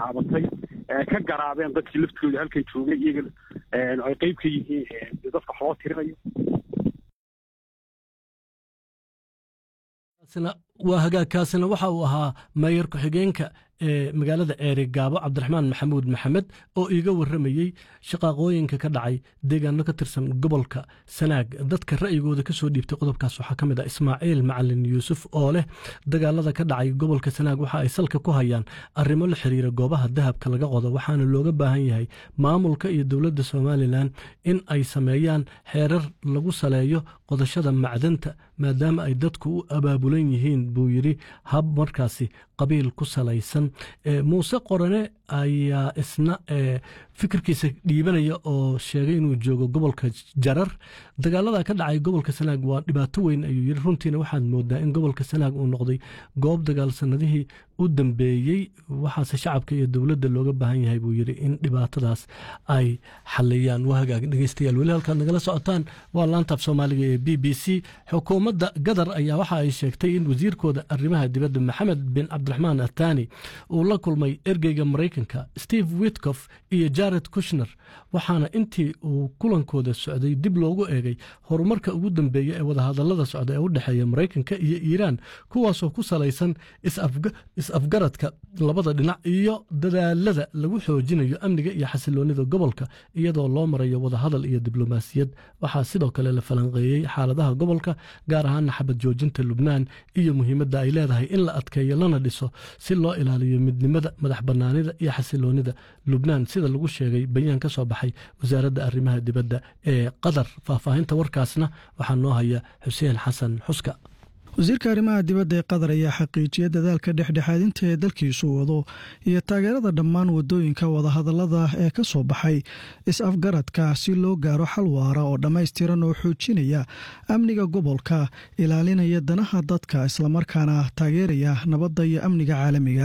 taabatay ka garaabeen dadkii laftooda halkan joogay iyaga ay qeyb ka yihiin dadka wax loo tirinayo waa hagaagkaasina waxa uu ahaa mayor ku-xigeenka ee magaalada ceeri gaabo cabdiraxmaan maxamuud maxamed oo iiga warramayey shaqaaqooyinka ka dhacay deegaano ka tirsan gobolka sanaag dadka ra'yigooda ka soo dhiibtay qodobkaas waxaa ka mid ah ismaaciil macalin yuusuf oo leh dagaalada ka dhacay gobolka sanaag waxa ay salka ku hayaan arrimo la xiriira goobaha dahabka laga qodo waxaana looga baahan yahay maamulka iyo dowladda somalilan in ay sameeyaan xeerar lagu saleeyo qodashada macdanta maadaama ay dadku u abaabulan yihiin buu yidhi hab markaasi qabiil ku salaysan muuse qorane ayaa isna fikirkiisa dhiibanaya oo sheegay inuu joogo gobolka jarar dagaalada ka dhacay gobolka sanaag waa dhibaato weyn ayuu yidhi runtiina waxaad moodaa in gobolka sanaag uu noqday goob dagaal sanadihii u dambeeyey waxaase shacabka iyo dowladda looga baahan yahay buu yidhi in dhibaatadaas ay xaliyaan waa hagaag dhegeystayaal weli halkaad nagala socotaan waa laantaab soomaaliga ee b b c xukuumadda gadar ayaa waxa ay sheegtay in wasiirkooda arrimaha dibadda maxamed bin cabdiraxmaan athani uu la kulmay ergeyga maraykanka steve witkof iyo jared kushner waxaana intii uu kulankooda socday dib loogu eegay horumarka ugu dambeeya ee wadahadallada socda ee u dhexeeya maraykanka iyo iiraan kuwaasoo ku salaysan is-afgaradka labada dhinac iyo dadaalada lagu xoojinayo amniga iyo xasiloonida gobolka iyadoo loo marayo wadahadal iyo diblomaasiyad waxaa sidoo kale la falanqeeyey xaaladaha gobolka gaar ahaana xabad joojinta lubnaan iyo muhiimadda ay leedahay in la adkeeyo lana dhiso si loo ilaaliyo midnimada madax bannaanida iyo xasiloonida lubnaan sida lagu sheegay bayaan ka soo baxay wasaaradda arrimaha dibadda ee qatar faahfaahinta warkaasna waxaa noo haya xuseen xasan xuska wasiirka arrimaha dibadda ee qatar ayaa xaqiijiyay dadaalka dhexdhexaadinta ee dalkiisu wado iyo taageerada dhammaan wadooyinka wadahadallada ee ka soo baxay is-afgaradka si loo gaaro xal waara oo dhammaystiran oo xoojinaya amniga gobolka ilaalinaya danaha dadka islamarkaana taageeraya nabadda iyo amniga caalamiga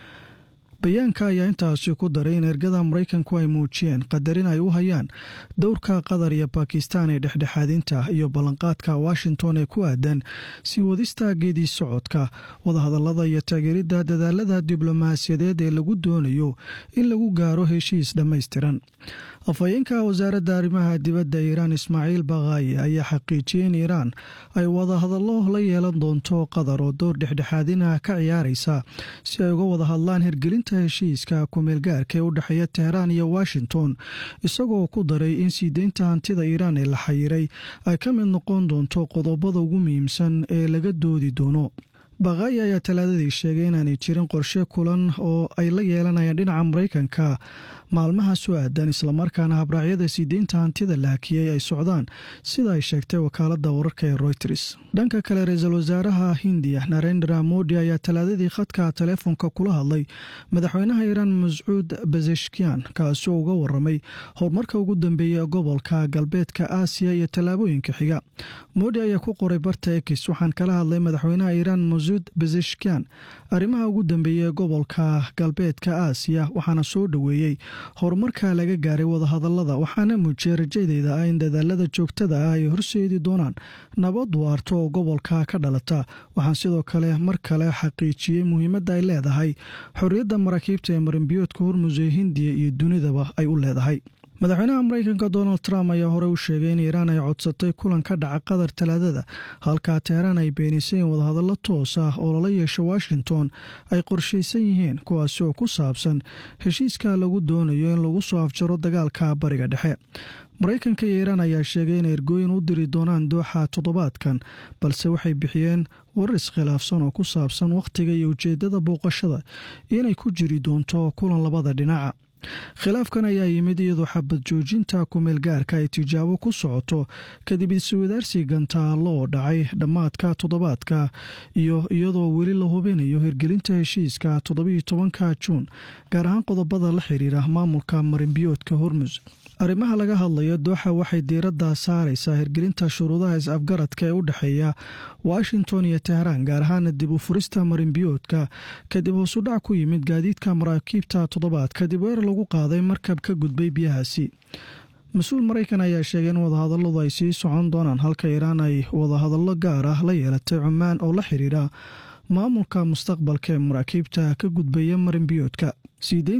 bayaanka ayaa intaasi ku daray in ergada maraykanku ay muujiyeen qadarin ay u hayaan dowrka qatar iyo bakistan ee dhexdhexaadinta iyo ballanqaadka washington ee ku aadan sii wadista geedii socodka wadahadallada iyo taageeridda dadaalada diblomaasiyadeed ee lagu doonayo in lagu gaaro heshiis dhammaystiran afhayeenka wasaaradda arrimaha dibadda iiraan ismaaciil bakaayi ayaa xaqiijiyey in iiraan ay wadahadallo la yeelan doonto qatar oo dowr dhexdhexaadina ka ciyaaraysa si ay uga wada hadlaan hirgelinta heshiiska kumeelgaarka ee u dhexeeya teheraan iyo washington isagoo ku daray in sii deynta hantida iiraan ee la xayiray ay ka mid noqon doonto qodobada ugu muhiimsan ee laga doodi doono bakaayi ayaa talaadadii sheegay inaanay jirin qorshe kulan oo ay la yeelanayaan dhinaca maraykanka maalmaha soo aadan islamarkaana habraacyada sii deynta hantida la hakiyey ay socdaan sida ay sheegtay wakaaladda wararka ee royters dhanka kale ra-iisul wasaaraha hindiya narendra modi ayaa talaadadii khadka teleefonka kula hadlay madaxweynaha iiraan mascuud bazeshkian kaasoo uga waramay horumarka ugu dambeeya gobolka galbeedka aasiya iyo tallaabooyinka xiga modi ayaa ku qoray barta ekis waxaan kala hadlay madaxweynaha iiraan masuud bazeshkian arrimaha ugu dambeeya ee gobolka galbeedka aasiya waxaana soo dhoweeyey horumarka laga gaaray wadahadallada waxaana muujiyay rajadeyda ah in dadaalada joogtada ah ay horseedi doonaan nabad waarto oo gobolka ka dhalata waxaan sidoo kale mar kale xaqiijiyey muhiimadda ay leedahay xorriyadda maraakiibta ee marinbiyoodka hormus ee hindiya iyo dunidaba ay u leedahay madaxweynaha maraykanka donald trump ayaa hore u sheegay in iiraan ay codsatay kulan ka dhaca qatar talaadada halkaa teheraan ay beenisay in wadahadallo toos ah oo lala yeesho washington ay qorshaysan yihiin kuwaasi oo ku saabsan heshiiska lagu doonayo in lagu soo afjaro dagaalka bariga dhexe maraykanka iyo iiraan ayaa sheegay inay ergooyin u diri doonaan dooxa toddobaadkan balse waxay bixiyeen warar iskhilaafsan oo ku saabsan wakhtiga iyo ujeeddada booqashada inay ku jiri doonto kulan labada dhinaca khilaafkan ayaa yimid iyadoo xabad joojinta kumeel gaarka ay tijaabo ku socoto kadib iswadaarsi gantaallo oo dhacay dhammaadka toddobaadka iyo iyadoo weli la hubinayo hirgelinta heshiiska toddobiyo tobanka juun gaar ahaan qodobada la xiriira maamulka marinbiyoodka hormus arrimaha laga hadlayo dooxa waxay diiradda saaraysaa hirgelinta shuruudaha is-afgaradka ee u dhexeeya washington iyo teheraan gaar ahaana dib u furista marinbiyoodka kadib hoosudhac ku yimid gaadiidka maraakiibta toddobaad kadib weer lagu qaaday markab ka gudbay biyahaasi mas-uul maraykan ayaa sheegay in wadahadalladu ay sii socon doonaan halka iiraan ay wadahadallo gaar ah la yeelatay cumaan oo la xiriira maamulka mustaqbalka ee maraakiibta ka gudbaya marinbiyoodka